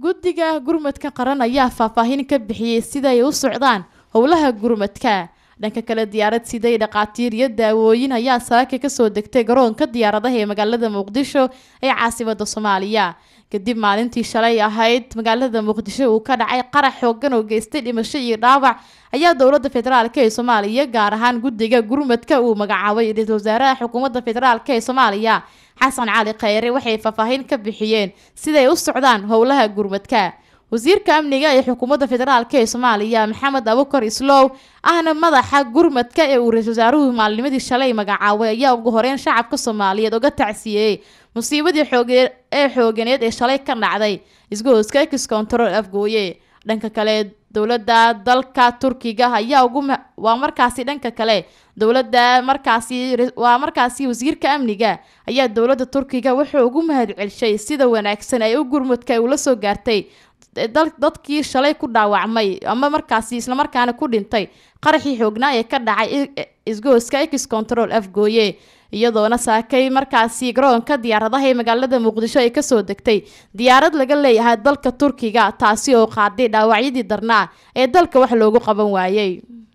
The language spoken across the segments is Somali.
guddiga gurmadka qaran ayaa faahfaahin ka bixiyey siday u socdaan howlaha gurmadka dhanka kale diyaarad siday dhaqaatiir iyo daawooyin ayaa saaka kasoo degtay garoonka diyaaradaha ee magaalada muqdisho ee caasimada soomaaliya kadib maalintii shalay ahayd magaalada muqdisho uu ka dhacay qarax xoogan oo geystay dhimasho iyo dhaawac ayaa dowlada federaalk ee soomaaliya gaar ahaan guddiga gurmadka uu magacaabay ra-iisul wasaaraha xukuumadda federaalk ee soomaaliya xasan cali kheyre waxay faahfaahin ka bixiyeen siday u socdaan howlaha gurmadka wasiirka amniga ee xukuumadda federaalk ee soomaaliya maxamed abukar islow ahna madaxa gurmadka ee uu ra-isul wasaaruhu maalnimadii shalay magacaabay ayaa ugu horeyn shacabka soomaaliyeed uga tacsiyeeyey musiibadii xooge ee xooganeed ee shalay ka dhacday isgoyska ex control afgooye dhanka kale dowladda dalka turkiga ayaa ugu waa markaasi dhanka kale dowladda markaasi waa markaasi wasiirka amniga ayaa dowladda turkiga wuxuu ugu mahadcelshay sida wanaagsan ay u gurmudka ula soo gaartay dadkii shalay ku dhaawacmay ama markaasi islamarkaana ku dhintay qaraxii xoognaa ee ka dhacay isgoyska ex control afgooye iyadoona saakay markaasi garoonka diyaaradaha ee magaalada muqdisho ay kasoo degtay diyaarad laga leeyahay dalka turkiga taasi oo qaaday dhaawacyadii darnaa ee dalka wax loogu qaban waayey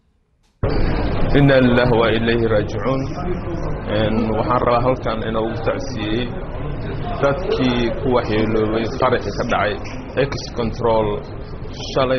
ina lilah waa ilayhi raajicuun waxaan rabaa halkan inoogu tacsiiyey dadkii ku waxyeeloobay qaraxii ka dhacay ex control shalay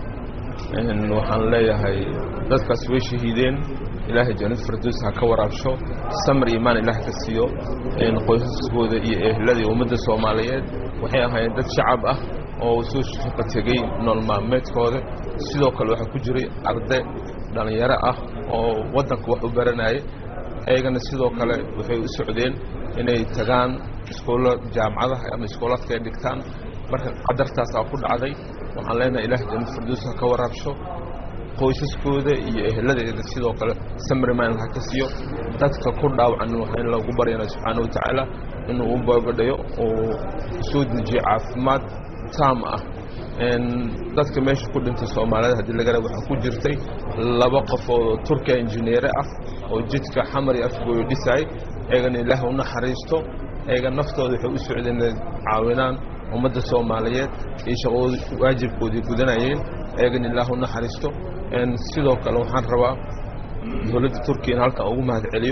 waxaan leeyahay dadkaas way shahiideen ilaahay jannad firdows ha ka waraabsho samar imaan ilaah ka siiyo qoysaskooda iyo ehladii ummadda soomaaliyeed waxay ahaayeen dad shacab ah oo soo shaqo tegey nool maalmeedkooda sidoo kale waxaa ku jiray arday dhallinyaro ah oo waddanka wax u baranayay ayagana sidoo kale waxay u socdeen inay tagaan iskoolla jaamacadaha ama iskoolaadka ay dhigtaan marka qadartaasaa ku dhacday waxaan leenahay ilaah jannad firdows ha ka waraabsho qoysaskooda iyo eheladeeda sidoo kale samriman ha ka siiyo dadka ku dhaawacan waxaa in lagu baryana subxaana wa tacaala inuu u boogadhayo oo soo dejiyo caafimaad taam ah dadka meesha ku dhintay soomaalida haddii lagara waxaa ku jirtay laba qofood oo turkiya injineere ah oo jidka xamar iyo afgooyo dhisay eegana ilaah u naxariisto eega naftooda waxay u socdeen inay caawinaan ummadda soomaaliyeed iyo shaqoodi waajibkoodii gudanayeen eegana ilaah u naxariisto sidoo kale waxaan rabaa dowladda turkiya in halkan ugu mahad celiyo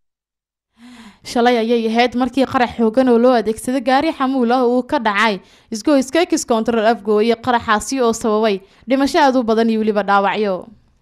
shalay ayay ahayd markii qarax xoogan oo loo adeegsaday gaari xamuul ah uu ka dhacay isgoyska ex control afgooye qaraxaasi oo sababay dhimasho aad u badan iyo weliba dhaawacyo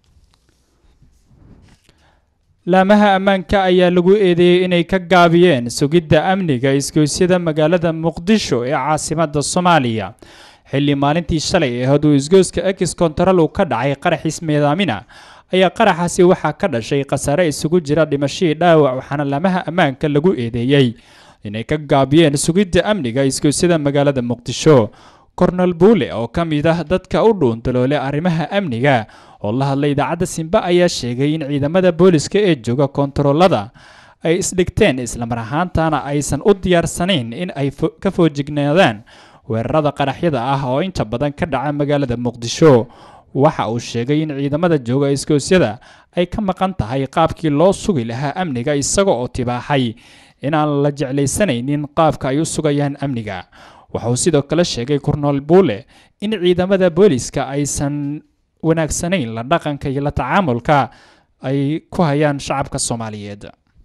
laamaha ammaanka ayaa lagu eedeeyey inay ka gaabiyeen sugidda amniga isgoysyada magaalada muqdisho ee caasimada soomaaliya xilli maalintii shalay ee hadduu isgoyska ex control uu ka dhacay qarax ismeedaamina ayaa qaraxaasi waxaa ka dhashay khasaare isugu jira dhimashadii dhaawac waxaana laamaha ammaanka lagu eedeeyey inay ka gaabiyeen sugidda amniga isgoysyada magaalada muqdisho kornel buule oo ka mid ah dadka u dhuuntaloole arrimaha amniga oo la hadlay idaacadda simba ayaa sheegay in ciidamada booliska ee jooga kontaroolada ay isdhigteen islamar ahaantana aysan u diyaarsanayn in ay ka foojignaadaan weerarada qaraxyada ah oo inta badan ka dhaca magaalada muqdisho waxa uu sheegay in ciidamada jooga iskoosyada ay ka maqan tahay qaabkii loo sugi lahaa amniga isaga oo tibaaxay inaan la jeclaysanaynin qaabka ay u sugayaan amniga waxauu sidoo kale sheegay kornool buule in ciidamada booliska aysan wanaagsanayn la dhaqanka iyo la tacaamulka ay ku hayaan shacabka soomaaliyeed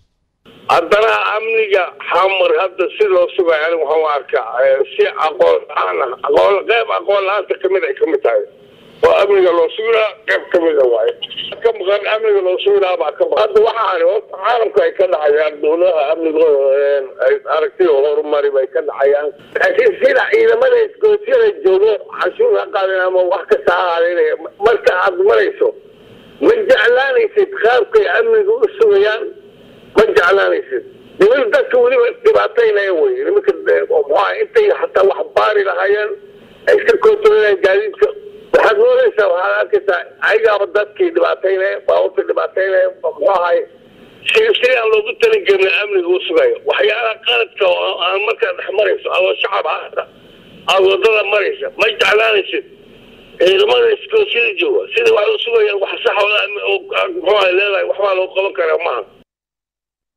haddana amniga xamar hadda si loo sugay anigu waxaan u arkaa si aqoon la-aan ah aqoon qeyb aqoon la-aanta kamid ay kamid tahay oo amniga loo suginaa qeyb kamida waaye ka maqan amniga loo suginaa baa ka maqan hadda waxaan horta caalamka ay ka dhacayaan dowladaha amnigooda ay aragtida horumari bay ka dhacayaan laakiin sida ciidamada isgoosyada joogo cashuur ha qaadin ama wax kasta ha aadinaya marka aad marayso ma jeclaanaysid qaabkay amniga u sugayaan ma jeclaanaysid niman dadka weliba dhibaataynaya wey nimanka muxuaha intay hataa wax baari lahaayeen ay iska kontrolayaan gaadiidka waxaad moodaysaa waxaad arkaysaa ayagaaba dadkii dhibaataynaya baabuurta dhibaataynaya muxuu ahay si si aan loogu talagelin amniga u sugayo waxyaalaha qaladka oo aan markaa dhex marayso adoo shacab ahata aad wadada maraysa ma jeclaanaysid ciidamada iskoosyada jooga sida wax u sugayaan wax sax muxuu ahay leedahay waxbaa loo qaban karaa maaha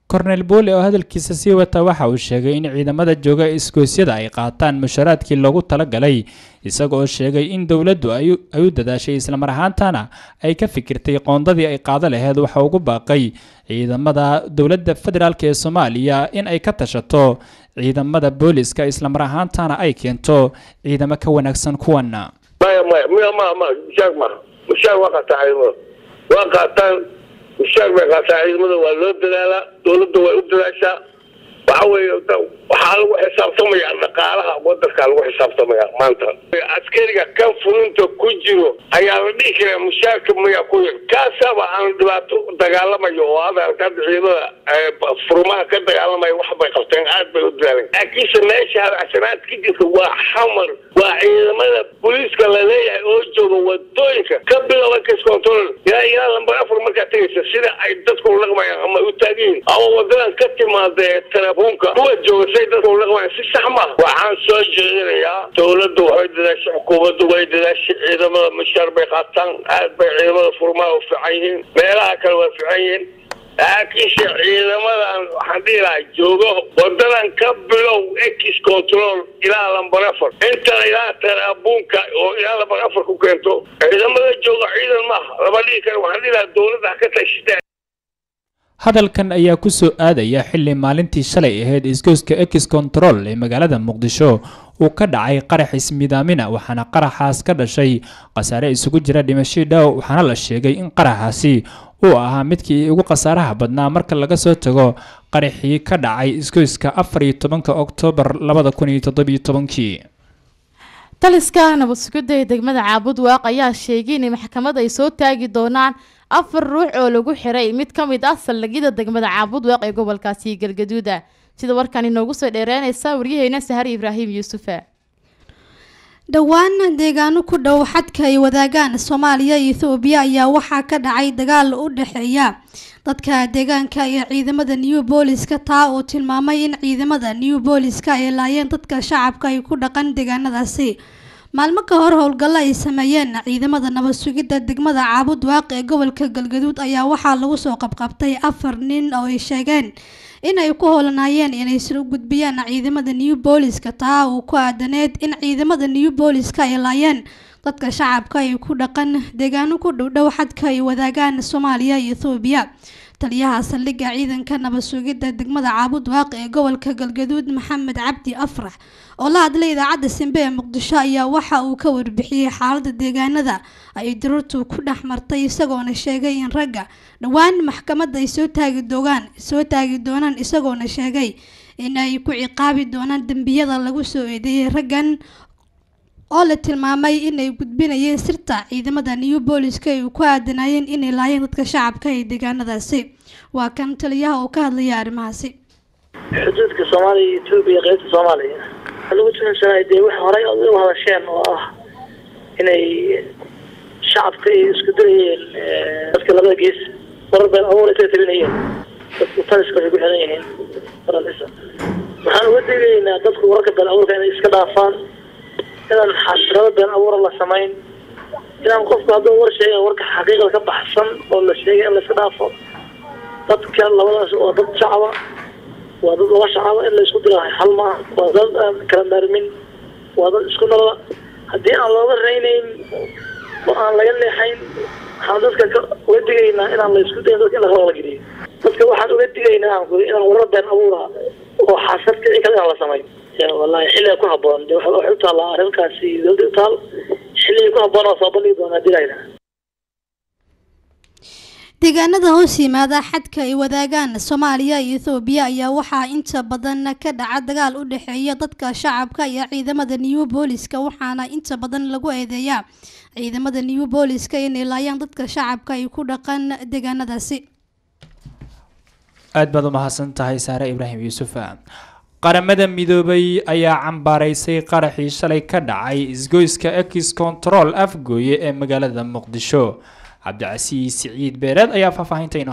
kornel boole oo hadalkiisa sii wata waxa uu sheegay in ciidamada jooga isgoosyada ay qaataan musharaadkii loogu talagalay isaga oo sheegay in dowladdu ay u dadaashay islamar ahaantana ay ka fikirtay qoondadii ay qaado laheyd waxa ugu baaqay ciidamada dowladda federaalk ee soomaaliya in ay ka tashato ciidamada booliska islamar ahaantana ay keento ciidamo ka wanaagsan kuwana maya maya miya ma ma mushaar ma mushaar waa qaataa ciidamada waa qaataan mushaar bay qaataa ciidamada waa loo dadaalaa dowladda way u dadaashaa waxa weeye waxaa lagu xisaabtamaya dhaqaalaha wadankaa lagu xisaabtamaya maanta askariga kan fulinta ku jiro ayaa la dhihi karaa mushaarka mayaa ku yar kaasaba aan dhibaato dagaalamayo oo adarka hadda ciidamada furmaha ka dagaalamaya wax bay qabteen aad bay u dadaaleen laakiinse meesha hadacsanaad ka jirta waa xamar waa ciidamada booliiska laleeyahay oo jooga wadooyinka ka bilow ex control ilaa ilaa lambar afar markaa tegaysa sida ay dadku dhaqmayaan ama u taagiin ama wadadan ka timaada ee telefoonka kuwa jooga say dadku dhaqmayaan si sax maaha waxaan soo jeedinayaa dowladdu waxay dadaashay xukuumaddu way dadaashay ciidamada mushaar bay qaataan aad bay ciidamada furmaha u fiican yihiin meelaha kale waa fiican yihiin laakiinse ciidamadan waxaan dhihi lahaa joogo wadadan ka bilow ex control ilaa lambar afar intana ilaa taraabuunka oo ilaa lambar afar ku keento ciidamada jooga ciidan maaha lama dhihi kara waxaan dhihi lahaa dowladda ha ka tashita hadalkan ayaa ku soo aadaya xilli maalintii shalay ahayd isgoyska ex control ee magaalada muqdisho uu ka dhacay qarax ismidaamina waxaana qaraxaas ka dhashay khasaare isugu jira dhimasho dhow waxaana la sheegay in qaraxaasi uu ahaa midkii ugu khasaaraha badnaa marka laga soo tago qaraxii ka dhacay isgoyska afar iyo tobanka oktoobar labada kun iyo toddobiyo tobankii taliska nabad sugidda ee degmada caabud waaq ayaa sheegay in maxkamad ay soo taagi doonaan afar ruux oo lagu xiray mid ka mid ah saldhigyada degmada caabud waaq ee gobolkaasi galgaduuda sida warkan inoogu soo dheereynaysa waryaheena sahar ibraahim yuusufa dhowaan deegaano ku dhow xadka ay wadaagaan soomaaliya iyo ethoobiya ayaa waxaa ka dhacay dagaal u dhexeeya dadka deegaanka iyo ciidamada new booliska taa oo tilmaamay in ciidamada new booliska ay laayeen dadka shacabka ay ku dhaqan deegaanadaasi maalmo ka hor howlgallo ay sameeyeen ciidamada nabad sugidda degmada caabud waaq ee gobolka galgaduud ayaa waxaa lagu soo qabqabtay afar nin oo ay sheegeen in ay ku howlanaayeen inay soo gudbiyaan ciidamada new booliska taa uu ku aadaneed in ciidamada new booliska ay laayeen dadka shacabka ay ku dhaqan deegaano ku dhowdhow xadka ay wadaagaan soomaaliya iyo ethoobiya taliyaha saldhigga ciidanka nabad sugidda degmada caabud waaq ee gobolka galgaduud maxamed cabdi afrax oo la hadlay idaacadda simbe ee muqdisho ayaa waxa uu ka warbixiyey xaaladda deegaanada ay daruurtu ku dhex martay isagoona sheegay in ragga dhowaan maxkamadda ay soo taagi doonaan soo taagi doonaan isagoona sheegay in ay ku ciqaabi doonaan dembiyada lagu soo eedeeyey raggan oo la tilmaamay inay gudbinayeen sirta ciidamada new booliska ay ku aadanayeen inay laayeen dadka shacabka ee deegaanadaasi waa kan taliyaha oo ka hadlaya arrimahaasi xuduudka soomaaliya iyo etoobiya qeybta soomaaliya waxaa lagu tuhansanay dee wax horay ood u hadasheen oo ah inay shacabka ay isku dirayeen dadka labada gees warar been abuur ay kala tabinayeen dadku taliska waxay ku xiran yihiin faranisa waxaan uga digaynaa dadku wararka been abuurka inay iska dhaafaan inaan xasrado been abuura la samayn inaan qofku hadduu war sheega warka xaqiiqada ka baxsan oo la sheegay in la iska dhaafo dadka labadaas waa dad shacaba waa dad laba shacaba in la isku dira hal maaha waa dad aan kala maarmin waa dad isku nala haddii aan looga reynayn oo aan laga leexayn waxaan dadka uga digaynaa inaan la isku dayin dadka in laga geliyo dadka waxaan uga digaynaa aan kuli inaan warar been abuura oo xasad kici kale inaan la samayn wallahi xilliga ku haboon de waxay u taallaa arrinkaasi dowladda u taal xilliga ku haboon waa soo bandhigi doonaa dilayna deegaanada hoos yimaada xadka ay wadaagaan soomaaliya iyo ethoobiya ayaa waxaa inta badan ka dhaca dagaal u dhexeeya dadka shacabka iyo ciidamada new booliska waxaana inta badan lagu eedeeyaa ciidamada new booliska inay laayaan dadka shacabka ay ku dhaqan deegaanadaasi aad baad u mahadsan tahay saare ibraahim yuusufa qaramada midoobay ayaa cambaaraysay qaraxii shalay ka dhacay isgoyska ex control afgooye ee magaalada muqdisho cabdicasiis siciid beereed ayaa faahfaahinta inoo haya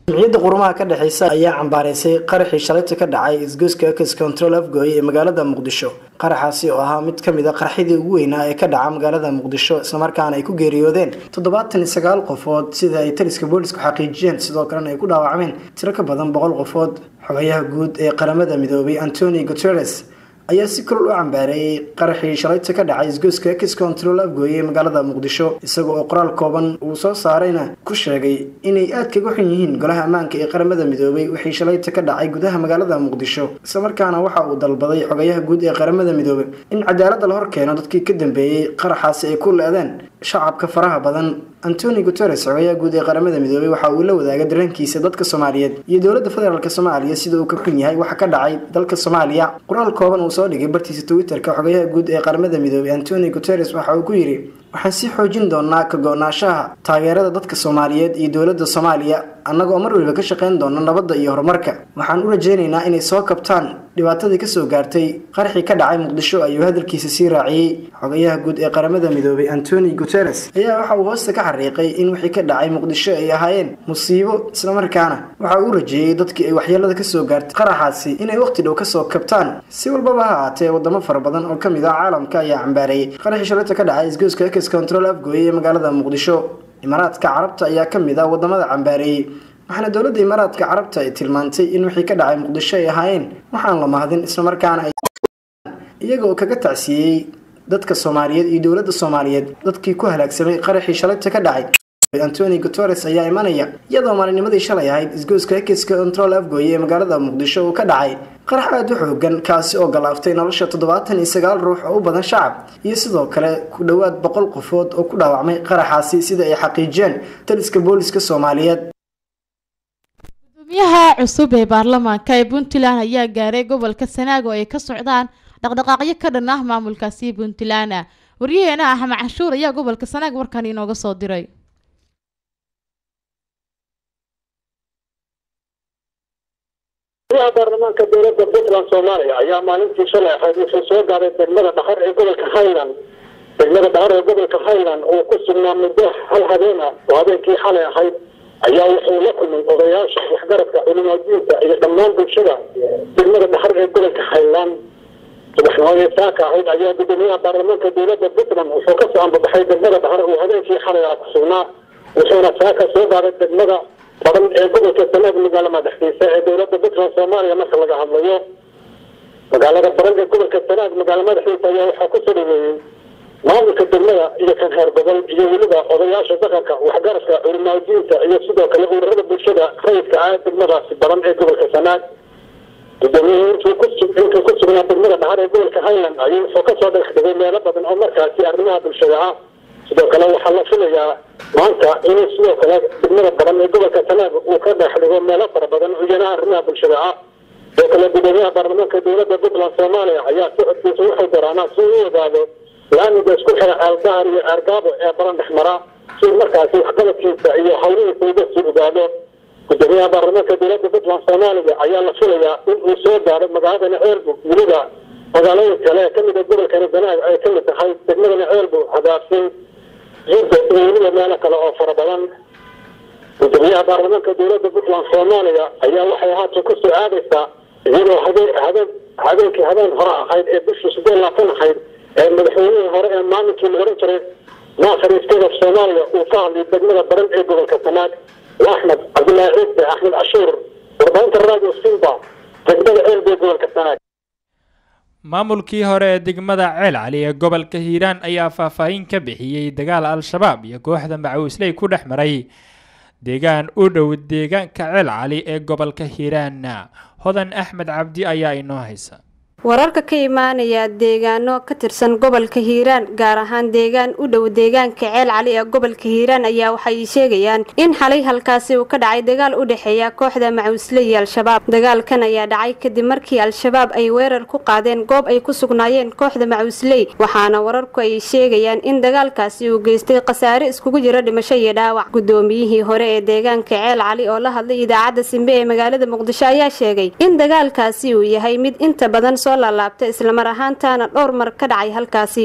jamciyadda qurumaha ka dhexeysa ayaa cambaareysay qaraxii shalayta ka dhacay isgoyska ex control afgooye ee magaalada muqdisho qaraxaasi oo ahaa mid kamid a qaraxyadii ugu weynaa ee ka dhaca magaalada muqdisho islamarkaana ay ku geeriyoodeen toddobaatan iyo sagaal qofood sida ay taliska boolisku xaqiijiyeen sidoo kalena ay ku dhaawacmeen tiro ka badan boqol qofood xogayaha guud ee qaramada midoobay antoni guteres ayaa si kulol u cambaareeyey qaraxii shalayta ka dhacay isgoyska ex control afgooye ee magaalada muqdisho isaga oo qoraal kooban uu soo saarayna ku sheegay inay aad kaga xun yihiin golaha ammaanka ee qaramada midoobay wixii shalayta ka dhacay gudaha magaalada muqdisho islamarkaana waxa uu dalbaday xogayaha guud ee qaramada midoobay in cadaalada la hor keeno dadkii ka dambeeyey qaraxaasi ay ku le-deen shacabka faraha badan antoni guteres xogayaha guud ee qaramada midoobay waxa uu la wadaaga dareenkiisa dadka soomaaliyeed iyo dowladda federaalk soomaaliya sida uu ka xun yahay waxa ka dhacay dalka soomaaliya qoraal kooban uu soo dhigay bartiisa twitter-ka xogayaha guud ee qaramada midoobay antoni guteres waxa uu ku yidhi waxaan sii xoojin doonaa ka go-naanshaha taageerada dadka soomaaliyeed iyo dowladda soomaaliya annagoo mar waliba ka shaqayn doona nabadda iyo horumarka waxaan u rajaynaynaa inay soo kabtaan dhibaatadii kasoo gaartay qaraxii ka dhacay muqdisho ayuu hadalkiisa sii raaciyey xogayaha guud ee qaramada midoobay antoni guteres ayaa waxa uu hoosta ka xariiqay in wixii ka dhacay muqdisho ay ahaayeen musiibo islamarkaana waxa uu rajeeyey dadkii ay waxyeelada kasoo gaartay qaraxaasi inay waqti dhow kasoo kabtaan si walbaba ha ahaatee wadamo fara badan oo kamid ah caalamka ayaa cambaareeyey qaraxii shalayta ka dhacay isgoyska ex control afgooye ee magaalada muqdisho imaaraadka carabta ayaa kamid ah wadamada cambaareeyey waxaana dowladda imaaraadka carabta ay tilmaantay in wixii ka dhacay muqdisho ay ahaayeen waxaan la mahadin islamarkaana ay iyaga oo kaga tacsiiyey dadka soomaaliyeed iyo dowladda soomaaliyeed dadkii ku halaagsamay qaraxii shalayta ka dhacay antoni guteres ayaa imanaya iyadoo maalinimadii shalay ahayd isgoyska ex control afgooye ee magaalada muqdisho uu ka dhacay qarax aada u xoogan kaasi oo galaaftay nolosha toddobaatan iyo sagaal ruux oo u badan shacab iyo sidoo kale ku dhowaad boqol qofood oo ku dhaawacmay qaraxaasi sida ay xaqiijiyeen taliska booliska soomaaliyeed gudoomiyaha cusub ee baarlamaanka ee puntland ayaa gaaray gobolka sanaag oo ay ka socdaan dhaqdhaqaaqyo ka dhan ah maamulkaasi puntland waryaheena axmed canshuur ayaa gobolka sanaag warkan inooga soo diray gudaha baarlamaanka dowladda puntland soomaaliya ayaa maalintii shalay ahayd wuxuu soo gaaray degmada dhaxar ee gobolka highland degmada dhaxar ee gobolka highland oo ku sugnaa muddo hal habeen ah oo habeenkii xalay ahayd ayaa wuxuu la kulmay odayaasha waxgaradka culimaadiinta iyo dhammaan bulshada degmada dhaxar ee gobolka highland subaxnimadii saaka ahayd ayaa gudoomiyaha baarlamaanka dowladda puntland wuxuu kasoo ambabaxay degmada dhaxar oo habeenkii xalay ah ku sugnaa wuxuuna saaka soo gaaray degmada badan ee gobolka sanaag magaalo madaxdiisa ee dowladda puntland soomaaliya marka laga hadlayo magaalada baran ee gobolka sanaag magaalo madaxdiisa ayaa waxaa kusoo dhaweeyey maamulka degmada iyo kan heer gobol iyo weliba odayaasha dhaqanka waxgaradka culimaajiinta iyo sidoo kale ururada bulshada rayidka ah degmadaasi badan ee gobolka sanaag gudoomiyihii intuu intuu ku sugnaa degmada dhaxar ee gobolka highland ayuu wuxuu kasoo dhagax dhigay meelo badan oo markaasi arrimaha bulshada ah sidoo kale waxaa la filayaa maanta inuu sidoo kale degmada badan ee gobolka sanaag uu ka dhex dhigo meelo fara badan iyana arrimaha bulshada ah sidoo kale gudoomiyaha baarlamaanka dowladda puntland soomaaliya ayaa socodkiisa wuxuu daraanaa si uu ogaado laamiga isku xira ceelgahar iyo ceergaabo ee baran dhex mara si markaasi waxqabadkiisa iyo hawlihiisa uga sii ogaado gudoomiyaha baarlamaanka dowladda puntland soomaaliya ayaa la filayaa in uu soo gaaro magaaladana ceelbu weliba magaalooyin kale ee kamid a gobolkani sanaag ay kamid tahay degmadana ceelbu hadaafsin jidda iyo weliba meelo kale oo fara badan gudoomiyaha baarlamaanka dowladda puntland soomaaliya ayaa waxay haatan kusoo aadaysaa iyadoo habeen habeen habeenkii habeen hore ahayd ee bishii siddeed laatan ahayd ee madaxweynihii hore ee maalinkii la oran jiray naasir state of soomaaliya uu ka hadlay degmada baran ee gobolka sanaag axmed cabdullaahi ciise axmed cashuur warbaahinta radio simba degmada ceelbe gobolka sanaag maamulkii hore ee degmada ceel cali ee gobolka hiiraan ayaa faahfaahin ka bixiyey dagaal al-shabaab iyo kooxda macawisley ku dhex maray deegaan u dhow deegaanka ceel cali ee gobolka hiiraan hodan axmed cabdi ayaa inoo haysa wararka ka imaanaya deegaano ka tirsan gobolka hiiraan gaar ahaan deegaan u dhow deegaanka ceel cali ee gobolka hiiraan ayaa waxay sheegayaan in xalay halkaasi uu ka dhacay dagaal u dhexeeya kooxda macawisle iyo al-shabaab dagaalkan ayaa dhacay kadib markii al-shabaab ay weerar ku qaadeen goob ay ku sugnaayeen kooxda macawisley waxaana wararku ay sheegayaan in dagaalkaasi uu geystay khasaare iskugu jira dhimasho iyo dhaawac gudoomiyihii hore ee deegaanka ceel cali oo la hadlay idaacadda simbe ee magaalada muqdisho ayaa sheegay in dagaalkaasi uu yahay mid inta badan laabta islamar ahaantaana dhowr mar ka dhacay halkaasi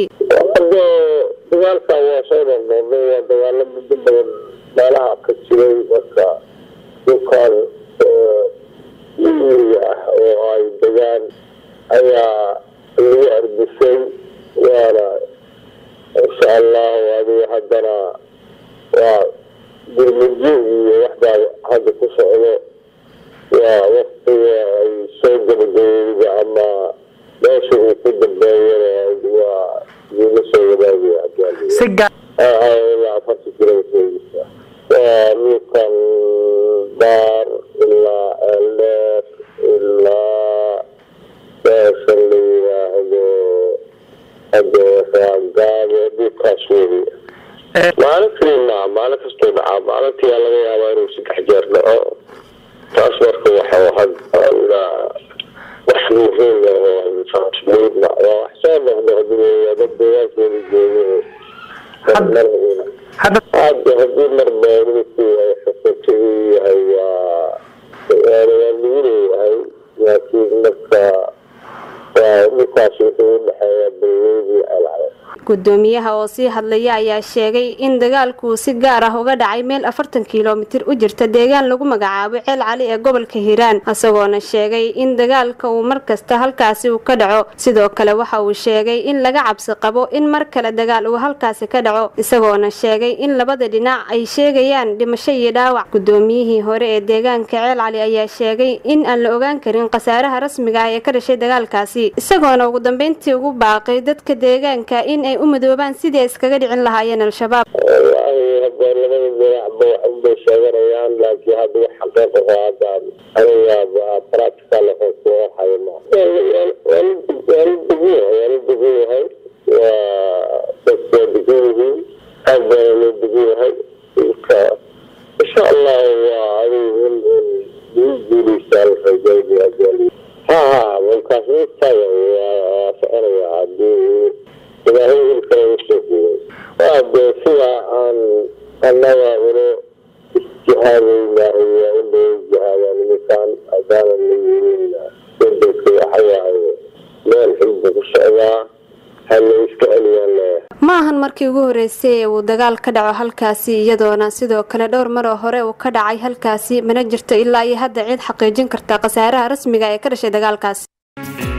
dagaalka waa soo noqnoqday waa dagaalo muddo badan meelaha ka jiray marka dhulkan miyiga ah oo ay degaan ayaa lagu arbisay waana insha allahu adiga haddana waa gurmudyo iyo waxbaa hadda ku socdo waa waktiga ay soo gabagabeyda ama meesha uu ku dambeeyana waa idinla soo wadaagaya ilaa afarta kilomitr waa dhulkan baar ilaa eldeer ilaa meesha la yiraahdo adeeraagaabo dhulkaas weli maalintii ma maalin kastoo dhacaa maalintii laga yaabaa inuu saddex jeer dhaco taas marka waxa hadda wax muhiim ah oo muhiim ah waa wax soo noqnoqda dad deegaankooda joogo hadda haddii marba dhulkii ay xusatay yahay waa waa lagu leeyahay laakiin marka waa dhulkaas wuxuu udhexeeya balweydii alcala gudoomiyaha oo sii hadlaya ayaa sheegay in dagaalku si gaar ah uga dhacay meel afartan kilomitir u jirta deegaan lagu magacaabo ceel cali ee gobolka hiiraan isagoona sheegay in dagaalka uu markasta halkaasi uu ka dhaco sidoo kale waxa uu sheegay in laga cabsi qabo in mar kale dagaal uu halkaasi ka dhaco isagoona sheegay in labada dhinac ay sheegayaan dhimasho iyo dhaawac gudoomiyihii hore ee deegaanka ceel cali ayaa sheegay in aan la ogaan karin khasaaraha rasmiga ah ee ka dhashay dagaalkaasi isagoona ugu dambeyntii ugu baaqay dadka deegaanka in ay u madoobaan sidii ay iskaga dhicin lahaayeen al-shabaab wallaahi hadda labada dhinacba wax unbay sheeganayaan laakiin hadda wax xaqiiq aho hadda aniga practical ahoo soo hayo ma waa la degan yahay waa la degan yahay waa dadka waa degan yihiin aad baana loo degan yahay marka insha allahu waa adigu in in guuleysaa la rajaynaya ha ha markaas intaaga waa soconaya hadii ilaahay ilkale usoo guuray waa dee sida aan annaga ulo isjihaadayna iyo ula jihaadaan nimankaan hadaanan la yeelina wadanka waxawaaye meel xilba ku socdaa hala iska celiyaan leeyahay ma ahan markii ugu horeysay ee uu dagaal ka dhaco halkaasi iyadoona sidoo kale dhowr maroo hore uu ka dhacay halkaasi mana jirto ilaa iyo hadda cid xaqiijin karta khasaaraha rasmiga ee ka dhashay dagaalkaasi